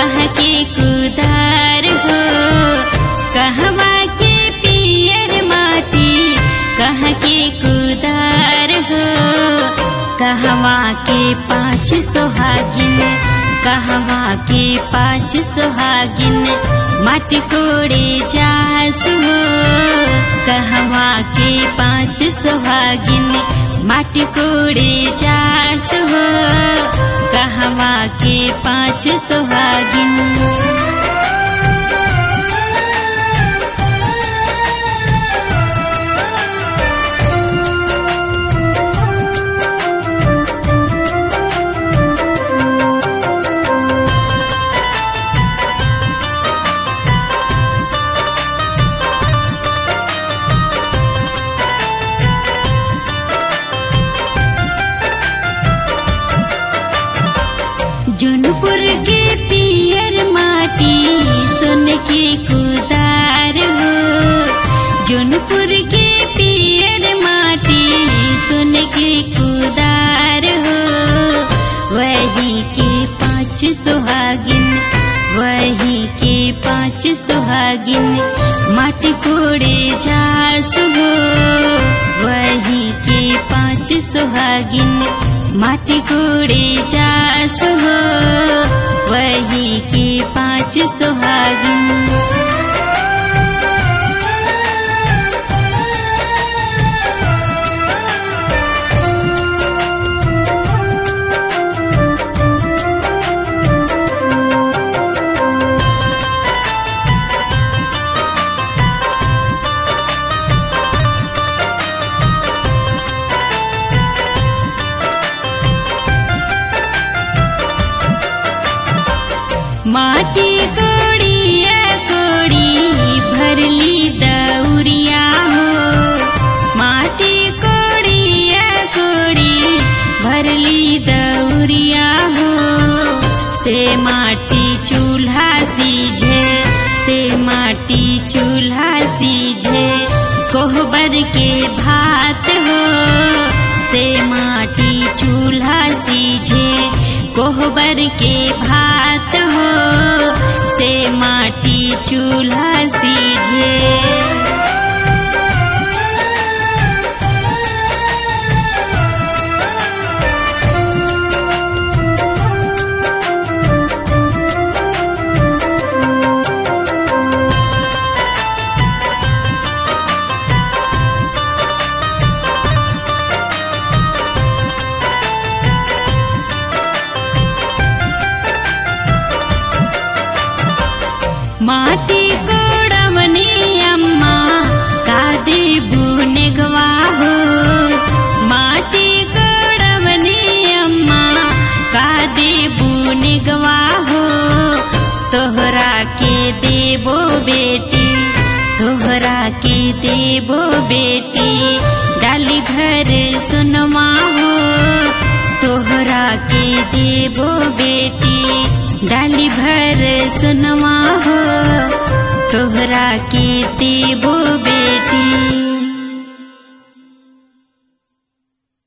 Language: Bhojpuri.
कहाँ के कुदार हो कहवा के पियर माटी कहाँ के कुदार हो कहवा के पाँच सोहागिन कहवा के पाँच सोहागिन माटी कोड़े जास हो कहवा के पाँच सोहागिन माटी कोड़े जास हो कहवा के पाँच सोहागिन जौनपुर के पियर माटी सोन के कुदार हो जौनपुर के पियर माटी सोन के कुदार हो वही के पाँच सुहागिन वही के पाँच सुहागिन माटी कोड़े जास हो वही के पाँच सुहागिन माटी कोड़े जास हो वही के पाँच सुहागिन माटी कोड़िया कोड़ी भरली दौरिया हो माटी कोड़िया कोड़ी भरली दौरिया हो से माटी चूल्हा सीझे से माटी चूल्हा सीझे कोहबर के भात हो से माटी चूल्हा सीझे कोहबर के भात हो से माटी चूल्हा सीझे माटी कोड़वनी अम्मा कादे बुनेगवा हो माटी कोड़वनी अम्मा कादे बुनेगवा हो तोहरा के देबो बेटी तोहरा के देबो बेटी डाली भर सुनवा हो तोहरा के देबो बेटी डाली भर सुनवा हो तोहरा के देबो बेटी